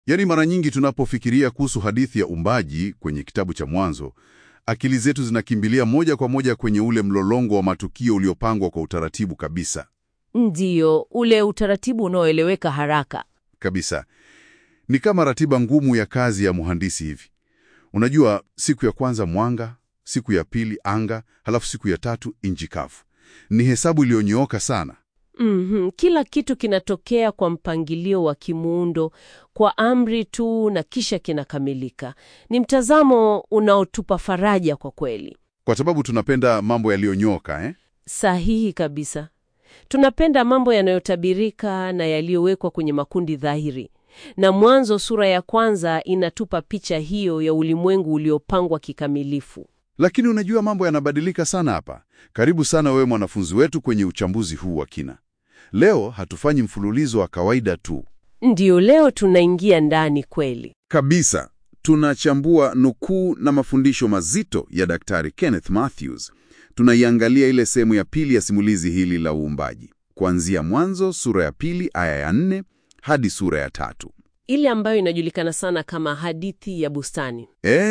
Yaani, mara nyingi tunapofikiria kuhusu hadithi ya uumbaji kwenye kitabu cha Mwanzo, akili zetu zinakimbilia moja kwa moja kwenye ule mlolongo wa matukio uliopangwa kwa utaratibu kabisa Ndiyo, ule utaratibu unaoeleweka haraka. kabisa. Ni kama ratiba ngumu ya kazi ya mhandisi hivi. Unajua, siku ya kwanza mwanga, siku ya pili anga, halafu siku ya tatu nchi kavu. Ni hesabu iliyonyooka sana. Mhm, Kila kitu kinatokea kwa mpangilio wa kimuundo, kwa amri tu na kisha kinakamilika. Ni mtazamo unaotupa faraja kwa kweli. Kwa sababu tunapenda mambo yaliyonyooka eh? Sahihi kabisa. Tunapenda mambo yanayotabirika na yaliyowekwa kwenye makundi dhahiri. Na Mwanzo sura ya kwanza inatupa picha hiyo ya ulimwengu uliopangwa kikamilifu. Lakini unajua mambo yanabadilika sana hapa. Karibu sana wewe mwanafunzi wetu kwenye uchambuzi huu wa kina. Leo hatufanyi mfululizo wa kawaida tu. Ndiyo, leo tunaingia ndani kweli. Kabisa. Tunachambua nukuu na mafundisho mazito ya Daktari Kenneth Mathews. Tunaiangalia ile sehemu ya pili ya simulizi hili la uumbaji, kuanzia Mwanzo sura ya pili aya ya nne hadi sura ya tatu. Ile ambayo inajulikana sana kama hadithi ya bustani.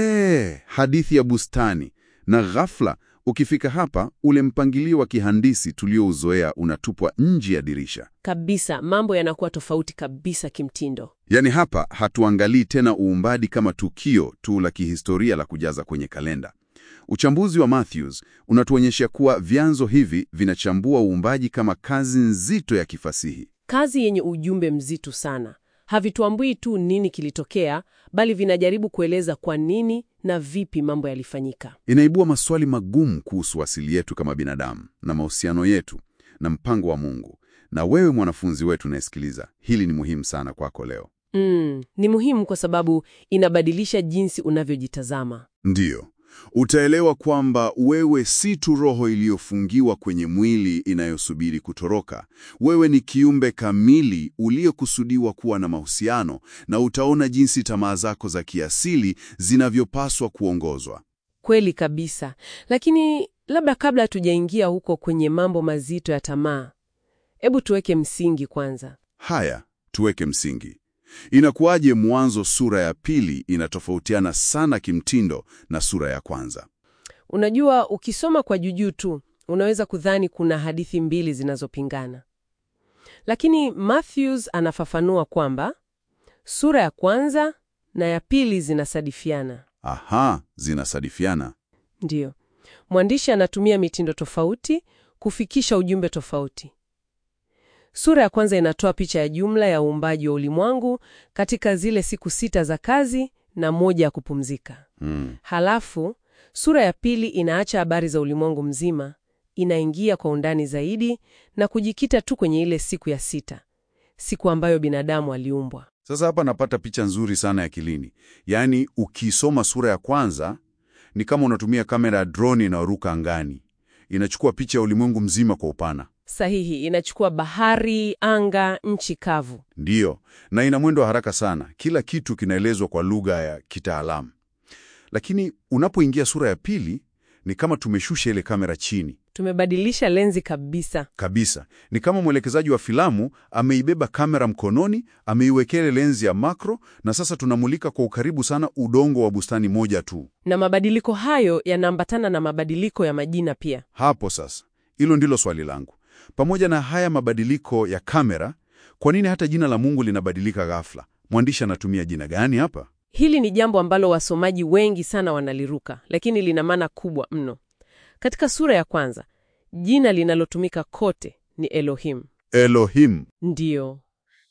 Ee, hadithi ya bustani. Na ghafla ukifika hapa, ule mpangilio wa kihandisi tuliouzoea unatupwa nje ya dirisha. Kabisa, mambo yanakuwa tofauti kabisa kimtindo. Yaani hapa hatuangalii tena uumbaji kama tukio tu la kihistoria la kujaza kwenye kalenda. Uchambuzi wa Mathews unatuonyesha kuwa vyanzo hivi vinachambua uumbaji kama kazi nzito ya kifasihi. Kazi yenye ujumbe mzito sana. Havituambui tu nini kilitokea, bali vinajaribu kueleza kwa nini na vipi mambo yalifanyika. Inaibua maswali magumu kuhusu asili yetu kama binadamu na mahusiano yetu na mpango wa Mungu. Na wewe mwanafunzi wetu unayesikiliza, hili ni muhimu sana kwako leo. Mm, ni muhimu kwa sababu inabadilisha jinsi unavyojitazama. Ndiyo, utaelewa kwamba wewe si tu roho iliyofungiwa kwenye mwili inayosubiri kutoroka. Wewe ni kiumbe kamili uliyekusudiwa kuwa na mahusiano, na utaona jinsi tamaa zako za kiasili zinavyopaswa kuongozwa. Kweli kabisa. Lakini labda kabla tujaingia huko kwenye mambo mazito ya tamaa, hebu tuweke msingi kwanza. Haya, tuweke msingi. Inakuwaje Mwanzo sura ya pili inatofautiana sana kimtindo na sura ya kwanza? Unajua, ukisoma kwa jujuu tu unaweza kudhani kuna hadithi mbili zinazopingana, lakini Matthews anafafanua kwamba sura ya kwanza na ya pili zinasadifiana. Aha, zinasadifiana. Ndiyo, mwandishi anatumia mitindo tofauti kufikisha ujumbe tofauti. Sura ya kwanza inatoa picha ya jumla ya uumbaji wa ulimwengu katika zile siku sita za kazi na moja ya kupumzika. Hmm. Halafu sura ya pili inaacha habari za ulimwengu mzima, inaingia kwa undani zaidi na kujikita tu kwenye ile siku ya sita, siku ambayo binadamu aliumbwa. Sasa hapa napata picha nzuri sana ya kilini. Yaani, ukisoma sura ya kwanza ni kama unatumia kamera ya droni inayoruka angani, inachukua picha ya ulimwengu mzima kwa upana. Sahihi, inachukua bahari, anga, nchi kavu. Ndiyo, na ina mwendo wa haraka sana. Kila kitu kinaelezwa kwa lugha ya kitaalamu. Lakini unapoingia sura ya pili ni kama tumeshusha ile kamera chini Tumebadilisha lenzi kabisa. kabisa. Ni kama mwelekezaji wa filamu ameibeba kamera mkononi, ameiwekea ile lenzi ya makro, na sasa tunamulika kwa ukaribu sana udongo wa bustani moja tu. Na mabadiliko hayo yanaambatana na mabadiliko ya majina pia. Hapo sasa, hilo ndilo swali langu. Pamoja na haya mabadiliko ya kamera, kwa nini hata jina la Mungu linabadilika ghafla? Mwandishi anatumia jina gani hapa? Hili ni jambo ambalo wasomaji wengi sana wanaliruka, lakini lina maana kubwa mno. Katika sura ya kwanza, jina linalotumika kote ni Elohim. Elohim. Ndiyo,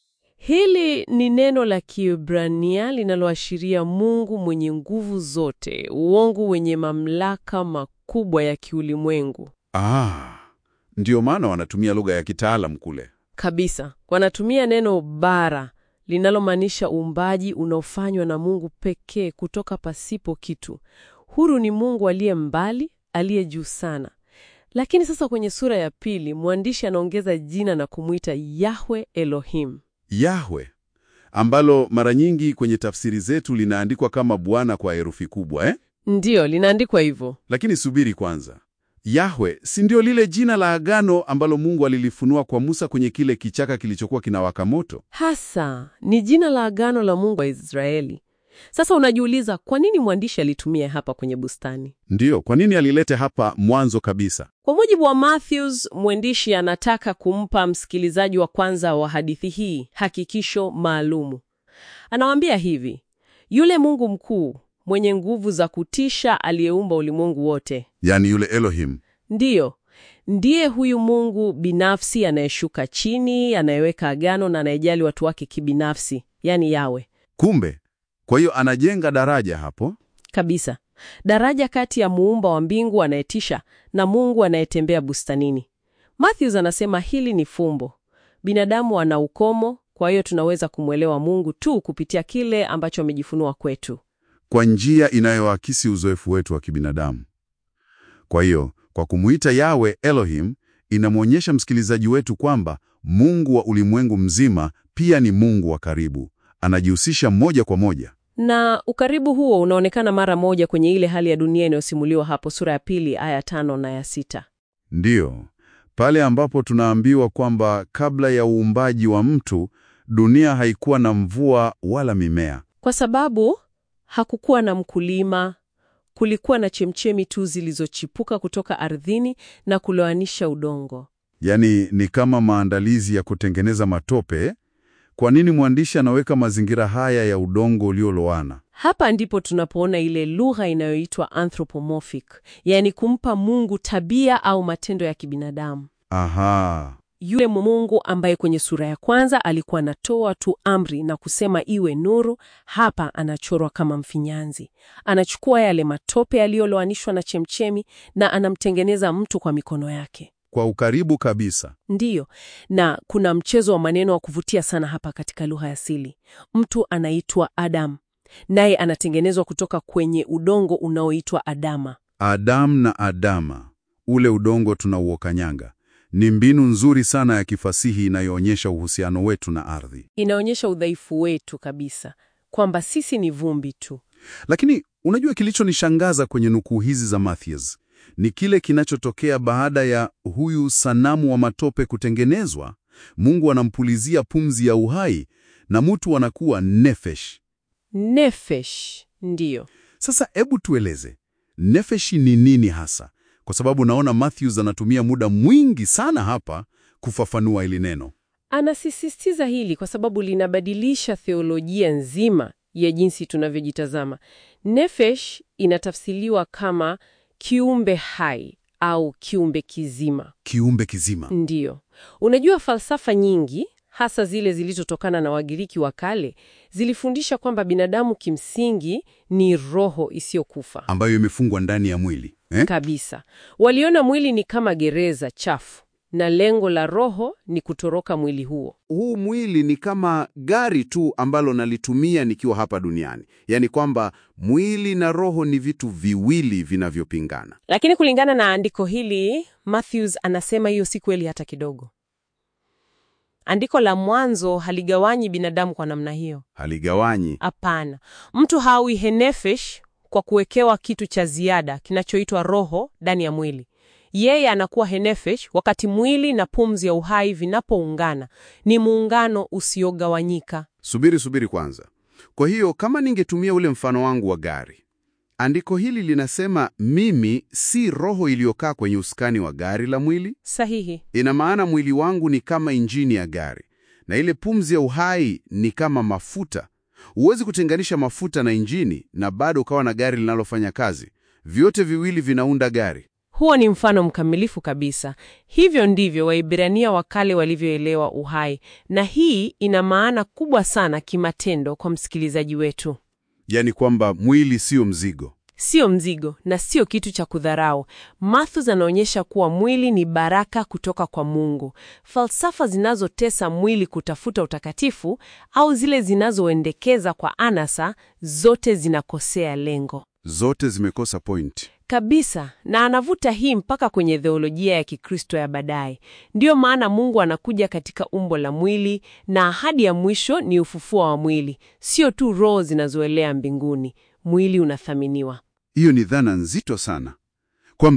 hili ni neno la Kiebrania linaloashiria Mungu mwenye nguvu zote, uongo wenye mamlaka makubwa ya kiulimwengu Ah, ndiyo maana wanatumia lugha ya kitaalam kule. kabisa. Wanatumia neno bara linalomaanisha uumbaji unaofanywa na Mungu pekee kutoka pasipo kitu. Huru ni Mungu aliye mbali, aliye juu sana. Lakini sasa kwenye sura ya pili mwandishi anaongeza jina na kumwita Yahwe Elohim. Yahwe, ambalo mara nyingi kwenye tafsiri zetu linaandikwa kama Bwana kwa herufi kubwa eh? Ndiyo, linaandikwa hivyo. Lakini subiri kwanza, Yahwe si ndio lile jina la agano ambalo Mungu alilifunua kwa Musa kwenye kile kichaka kilichokuwa kinawaka moto? Hasa ni jina la agano la Mungu wa Israeli. Sasa unajiuliza kwa nini mwandishi alitumia hapa kwenye bustani? Ndiyo, kwa nini alilete hapa mwanzo kabisa? Kwa mujibu wa Matthews, mwandishi anataka kumpa msikilizaji wa kwanza wa hadithi hii hakikisho maalumu. Anawaambia hivi: yule Mungu mkuu mwenye nguvu za kutisha aliyeumba ulimwengu wote, Yaani yule Elohim. ndiyo ndiye huyu Mungu binafsi anayeshuka chini, anayeweka agano na anayejali watu wake kibinafsi, yaani Yawe Kumbe, kwa hiyo anajenga daraja hapo. kabisa, daraja kati ya muumba wa mbingu anayetisha na Mungu anayetembea bustanini. Matthews anasema hili ni fumbo. Binadamu ana ukomo, kwa hiyo tunaweza kumwelewa Mungu tu kupitia kile ambacho amejifunua kwetu. kwa njia inayoakisi uzoefu wetu wa kibinadamu. Kwa hiyo, kwa kumuita Yawe Elohim, inamwonyesha msikilizaji wetu kwamba Mungu wa ulimwengu mzima pia ni Mungu wa karibu, anajihusisha moja kwa moja. Na ukaribu huo unaonekana mara moja kwenye ile hali ya dunia inayosimuliwa hapo sura ya pili aya tano na ya sita. Ndiyo, pale ambapo tunaambiwa kwamba kabla ya uumbaji wa mtu, dunia haikuwa na mvua wala mimea. Kwa sababu hakukuwa na mkulima, kulikuwa na chemchemi tu zilizochipuka kutoka ardhini na kuloanisha udongo. Yaani ni kama maandalizi ya kutengeneza matope. Kwa nini mwandishi anaweka mazingira haya ya udongo ulioloana? Hapa ndipo tunapoona ile lugha inayoitwa anthropomorphic, yaani kumpa Mungu tabia au matendo ya kibinadamu. Aha, Yule Mungu ambaye kwenye sura ya kwanza alikuwa anatoa tu amri na kusema iwe nuru, hapa anachorwa kama mfinyanzi. Anachukua yale matope yaliyoloanishwa na chemchemi na anamtengeneza mtu kwa mikono yake. kwa ukaribu kabisa. Ndiyo, na kuna mchezo wa maneno wa kuvutia sana hapa katika lugha ya asili. Mtu anaitwa Adam, naye anatengenezwa kutoka kwenye udongo unaoitwa Adama. Adamu na Adama, ule udongo tunauokanyanga, ni mbinu nzuri sana ya kifasihi inayoonyesha uhusiano wetu na ardhi. Inaonyesha udhaifu wetu kabisa, kwamba sisi ni vumbi tu. Lakini unajua kilichonishangaza kwenye nukuu hizi za Matthews ni kile kinachotokea baada ya huyu sanamu wa matope kutengenezwa. Mungu anampulizia pumzi ya uhai na mtu anakuwa nefesh. Nefesh, ndiyo. Sasa hebu tueleze nefeshi ni nini hasa, kwa sababu naona Matthews anatumia muda mwingi sana hapa kufafanua hili neno. Anasisitiza hili kwa sababu linabadilisha theolojia nzima ya jinsi tunavyojitazama. Nefesh inatafsiriwa kama kiumbe hai au kiumbe kizima. Kiumbe kizima. Ndiyo. Unajua falsafa nyingi hasa zile zilizotokana na Wagiriki wa kale zilifundisha kwamba binadamu kimsingi ni roho isiyokufa ambayo imefungwa ndani ya mwili eh? kabisa. Waliona mwili ni kama gereza chafu na lengo la roho ni kutoroka mwili huo. huu mwili ni kama gari tu ambalo nalitumia nikiwa hapa duniani, yaani kwamba mwili na roho ni vitu viwili vinavyopingana. Lakini kulingana na andiko hili, Matthews anasema hiyo si kweli hata kidogo. Andiko la mwanzo haligawanyi binadamu kwa namna hiyo. Haligawanyi. Hapana, mtu hawi henefesh kwa kuwekewa kitu cha ziada kinachoitwa roho ndani ya mwili. Yeye anakuwa henefesh wakati mwili na pumzi ya uhai vinapoungana. Ni muungano usiogawanyika. Subiri, subiri kwanza. Kwa hiyo kama ningetumia ule mfano wangu wa gari, andiko hili linasema mimi si roho iliyokaa kwenye usukani wa gari la mwili. Sahihi. Ina maana mwili wangu ni kama injini ya gari na ile pumzi ya uhai ni kama mafuta. Huwezi kutenganisha mafuta na injini na bado ukawa na gari linalofanya kazi. Vyote viwili vinaunda gari. Huo ni mfano mkamilifu kabisa. Hivyo ndivyo Waibrania wa kale walivyoelewa uhai, na hii ina maana kubwa sana kimatendo kwa msikilizaji wetu. Yaani kwamba mwili sio mzigo. Sio mzigo na sio kitu cha kudharau. Matthews anaonyesha kuwa mwili ni baraka kutoka kwa Mungu. Falsafa zinazotesa mwili kutafuta utakatifu au zile zinazoendekeza kwa anasa, zote zinakosea lengo Zote zimekosa point. kabisa, na anavuta hii mpaka kwenye theolojia ya Kikristo ya baadaye. Ndiyo maana Mungu anakuja katika umbo la mwili, na ahadi ya mwisho ni ufufuo wa mwili, sio tu roho zinazoelea mbinguni. Mwili unathaminiwa. Hiyo ni dhana nzito sana, kwamba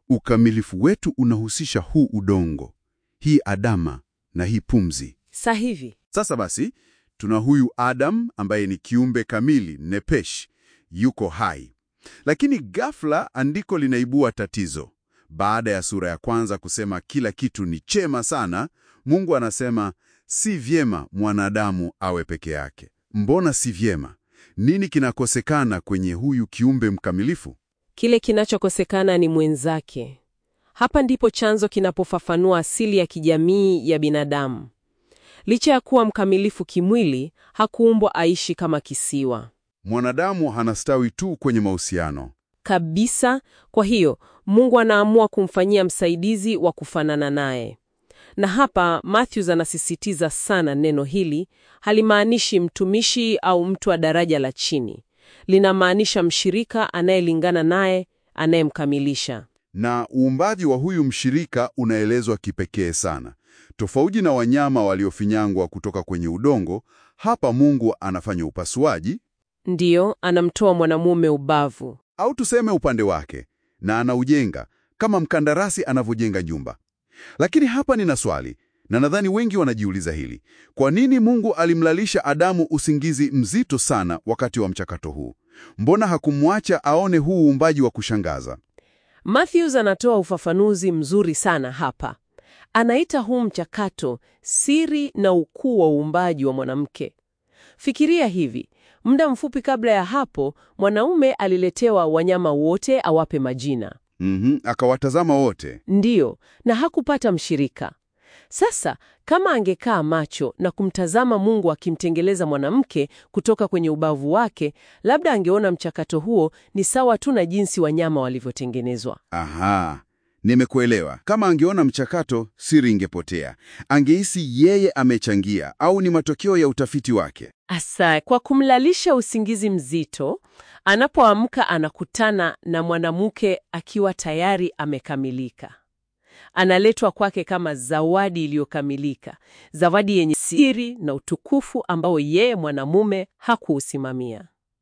Ukamilifu wetu unahusisha huu udongo, hii Adama na hii pumzi. Sahihi. Sasa basi, tuna huyu Adam ambaye ni kiumbe kamili, nepesh, yuko hai. Lakini ghafla andiko linaibua tatizo. Baada ya sura ya kwanza kusema kila kitu ni chema sana, Mungu anasema si vyema mwanadamu awe peke yake. Mbona si vyema? Nini kinakosekana kwenye huyu kiumbe mkamilifu? Kile kinachokosekana ni mwenzake. Hapa ndipo chanzo kinapofafanua asili ya kijamii ya binadamu. Licha ya kuwa mkamilifu kimwili, hakuumbwa aishi kama kisiwa Mwanadamu hanastawi tu kwenye mahusiano. kabisa. Kwa hiyo Mungu anaamua kumfanyia msaidizi wa kufanana naye. Na hapa Matthews anasisitiza sana neno hili halimaanishi mtumishi au mtu wa daraja la chini. Linamaanisha mshirika anayelingana naye, anayemkamilisha. Na uumbaji wa huyu mshirika unaelezwa kipekee sana. Tofauti na wanyama waliofinyangwa kutoka kwenye udongo, hapa Mungu anafanya upasuaji Ndiyo, anamtoa mwanamume ubavu. au tuseme upande wake na anaujenga kama mkandarasi anavyojenga nyumba. Lakini hapa nina swali, na nadhani wengi wanajiuliza hili: kwa nini Mungu alimlalisha Adamu usingizi mzito sana wakati wa mchakato huu? Mbona hakumwacha aone huu uumbaji wa kushangaza? Matthews anatoa ufafanuzi mzuri sana hapa. Anaita huu mchakato siri na ukuu wa uumbaji wa mwanamke. Fikiria hivi, muda mfupi kabla ya hapo, mwanaume aliletewa wanyama wote awape majina. Mhm, akawatazama wote. Ndiyo, na hakupata mshirika. Sasa kama angekaa macho na kumtazama Mungu akimtengeleza mwanamke kutoka kwenye ubavu wake, labda angeona mchakato huo ni sawa tu na jinsi wanyama walivyotengenezwa. Aha, nimekuelewa. Kama angeona mchakato, siri ingepotea. Angehisi yeye amechangia au ni matokeo ya utafiti wake. Asa, kwa kumlalisha usingizi mzito, anapoamka anakutana na mwanamke akiwa tayari amekamilika. Analetwa kwake kama zawadi iliyokamilika, zawadi yenye siri na utukufu ambao yeye mwanamume hakuusimamia.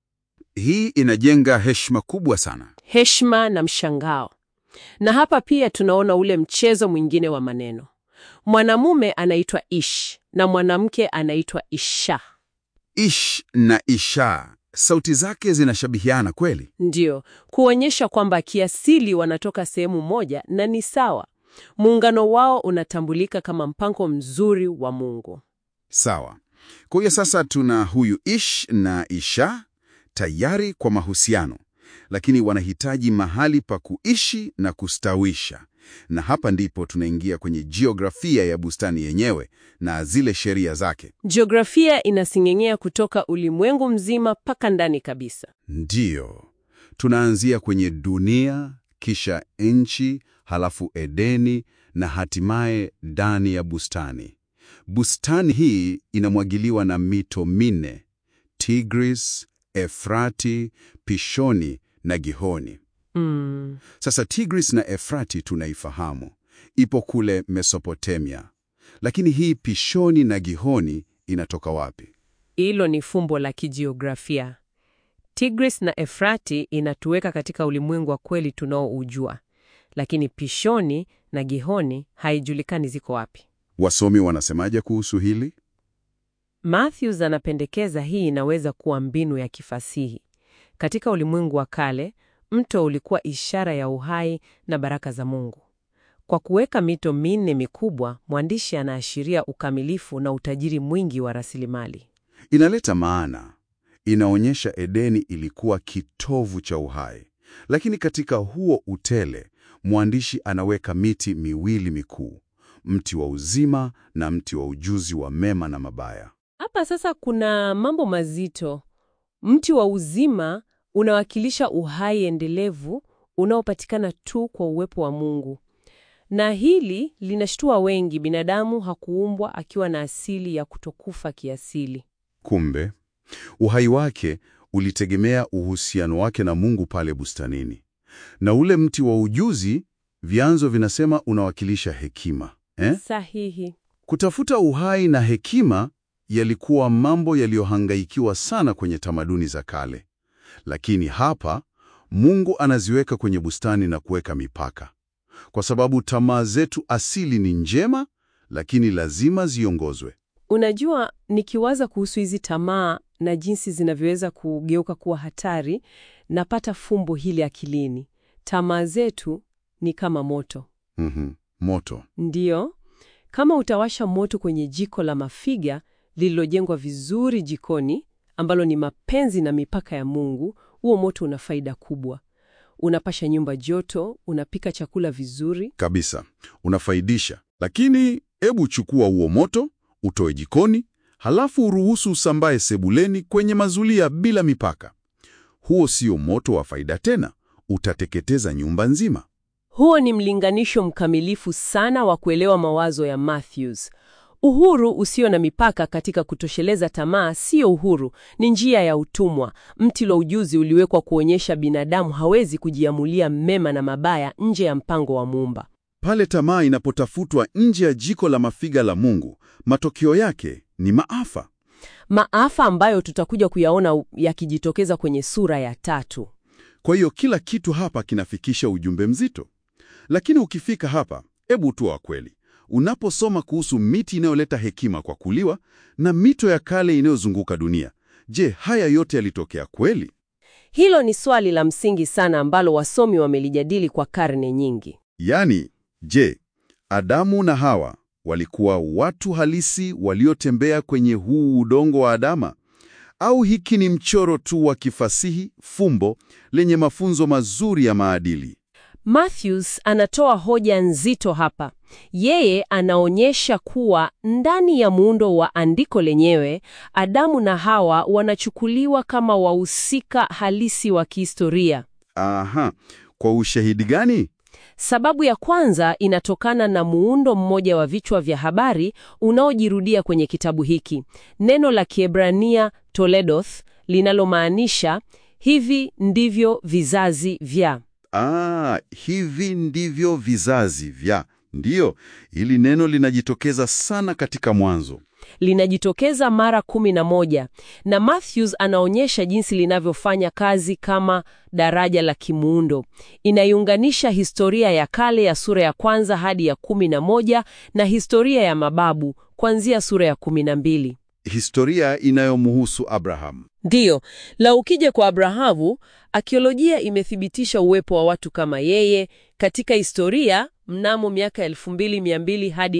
Hii inajenga heshima kubwa sana. Heshima na mshangao. Na hapa pia tunaona ule mchezo mwingine wa maneno. Mwanamume anaitwa Ish na mwanamke anaitwa Isha. Ish na Isha, sauti zake zinashabihiana kweli. Ndiyo, kuonyesha kwamba kiasili wanatoka sehemu moja na ni sawa. Muungano wao unatambulika kama mpango mzuri wa Mungu. Sawa. Kwa hiyo sasa tuna huyu Ish na Isha tayari kwa mahusiano, lakini wanahitaji mahali pa kuishi na kustawisha. Na hapa ndipo tunaingia kwenye jiografia ya bustani yenyewe na zile sheria zake. Jiografia inasing'eng'ea kutoka ulimwengu mzima mpaka ndani kabisa. Ndiyo, tunaanzia kwenye dunia, kisha nchi, halafu Edeni na hatimaye ndani ya bustani. Bustani hii inamwagiliwa na mito minne: Tigris, Efrati, Pishoni na Gihoni. Mm. Sasa Tigris na Efrati tunaifahamu, ipo kule Mesopotamia. Lakini hii Pishoni na Gihoni inatoka wapi? Hilo ni fumbo la kijiografia. Tigris na Efrati inatuweka katika ulimwengu wa kweli tunaoujua, lakini Pishoni na Gihoni haijulikani ziko wapi. Wasomi wanasemaje kuhusu hili? Matthews anapendekeza hii inaweza kuwa mbinu ya kifasihi. Katika ulimwengu wa kale, mto ulikuwa ishara ya uhai na baraka za Mungu. Kwa kuweka mito minne mikubwa, mwandishi anaashiria ukamilifu na utajiri mwingi wa rasilimali. Inaleta maana. Inaonyesha Edeni ilikuwa kitovu cha uhai, lakini katika huo utele mwandishi anaweka miti miwili mikuu, mti wa uzima na mti wa ujuzi wa mema na mabaya. Hapa sasa kuna mambo mazito. Mti wa uzima unawakilisha uhai endelevu unaopatikana tu kwa uwepo wa Mungu, na hili linashtua wengi. Binadamu hakuumbwa akiwa na asili ya kutokufa kiasili. Kumbe uhai wake ulitegemea uhusiano wake na Mungu pale bustanini, na ule mti wa ujuzi, vyanzo vinasema unawakilisha hekima eh? Sahihi. Kutafuta uhai na hekima yalikuwa mambo yaliyohangaikiwa sana kwenye tamaduni za kale, lakini hapa Mungu anaziweka kwenye bustani na kuweka mipaka. kwa sababu tamaa zetu asili ni njema, lakini lazima ziongozwe. Unajua, nikiwaza kuhusu hizi tamaa na jinsi zinavyoweza kugeuka kuwa hatari, napata fumbo hili akilini. Tamaa zetu ni kama moto. Mhm. Moto. Ndiyo, kama utawasha moto kwenye jiko la mafiga lililojengwa vizuri jikoni, ambalo ni mapenzi na mipaka ya Mungu, huo moto una faida kubwa. Unapasha nyumba joto, unapika chakula vizuri. Kabisa. Unafaidisha. Lakini hebu chukua huo moto, utoe jikoni, halafu uruhusu usambae sebuleni kwenye mazulia bila mipaka. Huo sio moto wa faida tena, utateketeza nyumba nzima. Huo ni mlinganisho mkamilifu sana wa kuelewa mawazo ya Matthews. Uhuru usio na mipaka katika kutosheleza tamaa sio uhuru, ni njia ya utumwa. Mti wa ujuzi uliwekwa kuonyesha binadamu hawezi kujiamulia mema na mabaya nje ya mpango wa Muumba. Pale tamaa inapotafutwa nje ya jiko la mafiga la Mungu, matokeo yake ni maafa. Maafa ambayo tutakuja kuyaona u- yakijitokeza kwenye sura ya tatu. Kwa hiyo kila kitu hapa kinafikisha ujumbe mzito. Lakini ukifika hapa, hebu tuwa wa kweli. Unaposoma kuhusu miti inayoleta hekima kwa kuliwa na mito ya kale inayozunguka dunia, je, haya yote yalitokea kweli? Hilo ni swali la msingi sana ambalo wasomi wamelijadili kwa karne nyingi. Yaani, je, Adamu na Hawa walikuwa watu halisi waliotembea kwenye huu udongo wa Adama? Au hiki ni mchoro tu wa kifasihi, fumbo lenye mafunzo mazuri ya maadili? Matthews anatoa hoja nzito hapa. Yeye anaonyesha kuwa ndani ya muundo wa andiko lenyewe, Adamu na Hawa wanachukuliwa kama wahusika halisi wa kihistoria. Aha, kwa ushahidi gani? Sababu ya kwanza inatokana na muundo mmoja wa vichwa vya habari unaojirudia kwenye kitabu hiki, neno la Kiebrania toledoth, linalomaanisha hivi ndivyo vizazi vya Ah, hivi ndivyo vizazi vya. Ndiyo, hili neno linajitokeza sana katika Mwanzo. linajitokeza mara kumi na moja na Matthews anaonyesha jinsi linavyofanya kazi kama daraja la kimuundo. Inaiunganisha historia ya kale ya sura ya kwanza hadi ya kumi na moja na historia ya mababu kuanzia sura ya kumi na mbili. Historia inayomhusu Abraham. Ndiyo, la ukija kwa Abrahamu, akiolojia imethibitisha uwepo wa watu kama yeye katika historia mnamo miaka 2200 hadi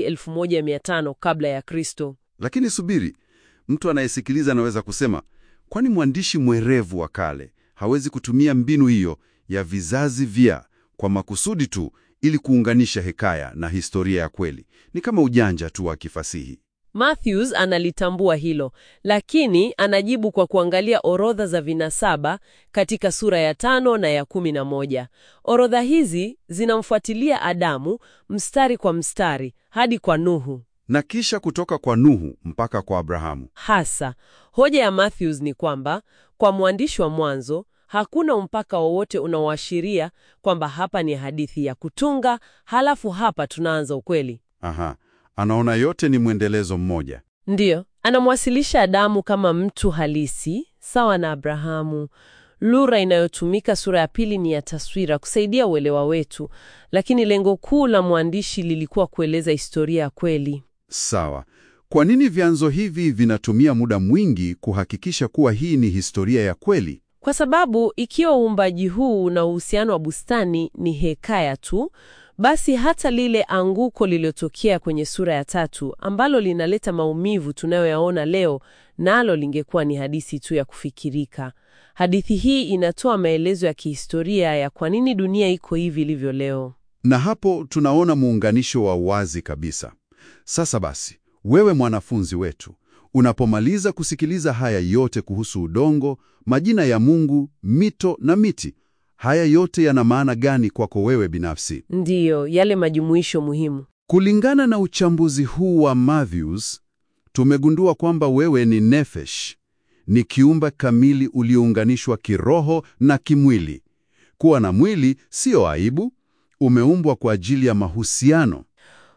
1500 kabla ya Kristo. Lakini subiri, mtu anayesikiliza anaweza kusema, kwani mwandishi mwerevu wa kale hawezi kutumia mbinu hiyo ya vizazi vya kwa makusudi tu ili kuunganisha hekaya na historia ya kweli? Ni kama ujanja tu wa kifasihi. Matthews analitambua hilo, lakini anajibu kwa kuangalia orodha za vinasaba katika sura ya tano na ya kumi na moja. Orodha hizi zinamfuatilia Adamu mstari kwa mstari hadi kwa Nuhu. Na kisha kutoka kwa Nuhu mpaka kwa Abrahamu. Hasa hoja ya Matthews ni kwamba kwa mwandishi wa Mwanzo hakuna mpaka wowote unaoashiria kwamba hapa ni hadithi ya kutunga, halafu hapa tunaanza ukweli. Aha, anaona yote ni mwendelezo mmoja. Ndiyo, anamwasilisha Adamu kama mtu halisi sawa na Abrahamu. Lugha inayotumika sura ya pili ni ya taswira kusaidia uelewa wetu, lakini lengo kuu la mwandishi lilikuwa kueleza historia ya kweli. Sawa. Kwa nini vyanzo hivi vinatumia muda mwingi kuhakikisha kuwa hii ni historia ya kweli? Kwa sababu ikiwa uumbaji huu na uhusiano wa bustani ni hekaya tu, basi hata lile anguko lililotokea kwenye sura ya tatu ambalo linaleta maumivu tunayoyaona leo, nalo lingekuwa ni hadithi tu ya kufikirika. Hadithi hii inatoa maelezo ya kihistoria ya kwa nini dunia iko hivi ilivyo leo. Na hapo tunaona muunganisho wa wazi kabisa. Sasa basi, wewe mwanafunzi wetu, unapomaliza kusikiliza haya yote kuhusu udongo, majina ya Mungu, mito na miti, haya yote yana maana gani kwako wewe binafsi? Ndiyo, yale majumuisho muhimu. Kulingana na uchambuzi huu wa Matthews, tumegundua kwamba wewe ni nefesh, ni kiumbe kamili uliounganishwa kiroho na kimwili. Kuwa na mwili sio aibu, umeumbwa kwa ajili ya mahusiano.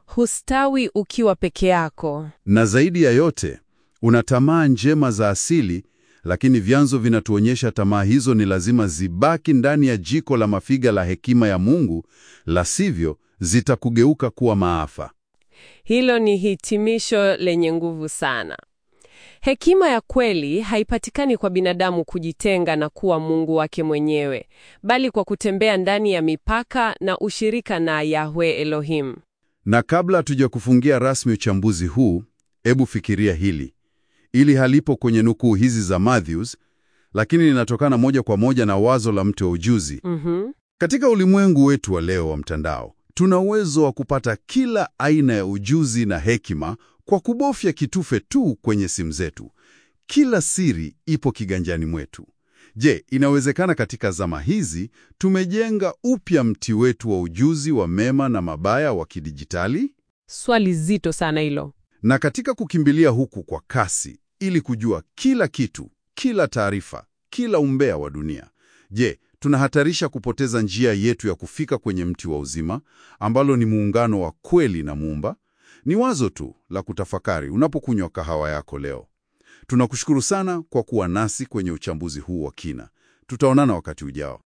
Hustawi ukiwa peke yako. Na zaidi ya yote, una tamaa njema za asili, lakini vyanzo vinatuonyesha tamaa hizo ni lazima zibaki ndani ya jiko la mafiga la hekima ya Mungu, la sivyo zitakugeuka kuwa maafa. Hilo ni hitimisho lenye nguvu sana. Hekima ya kweli haipatikani kwa binadamu kujitenga na kuwa Mungu wake mwenyewe, bali kwa kutembea ndani ya mipaka na ushirika na Yahweh Elohim. Na kabla hatujakufungia rasmi uchambuzi huu, hebu fikiria hili. Ili halipo kwenye nukuu hizi za Matthews, lakini linatokana moja kwa moja na wazo la mti wa ujuzi. Mhm. Katika ulimwengu wetu wa leo wa mtandao, tuna uwezo wa kupata kila aina ya ujuzi na hekima kwa kubofya kitufe tu kwenye simu zetu. Kila siri ipo kiganjani mwetu. Je, inawezekana katika zama hizi tumejenga upya mti wetu wa ujuzi wa mema na mabaya wa kidijitali? Swali zito sana hilo. Na katika kukimbilia huku kwa kasi ili kujua kila kitu, kila taarifa, kila umbea wa dunia, je, tunahatarisha kupoteza njia yetu ya kufika kwenye mti wa uzima ambalo ni muungano wa kweli na Muumba? Ni wazo tu la kutafakari unapokunywa kahawa yako leo. Tunakushukuru sana kwa kuwa nasi kwenye uchambuzi huu wa kina. Tutaonana wakati ujao.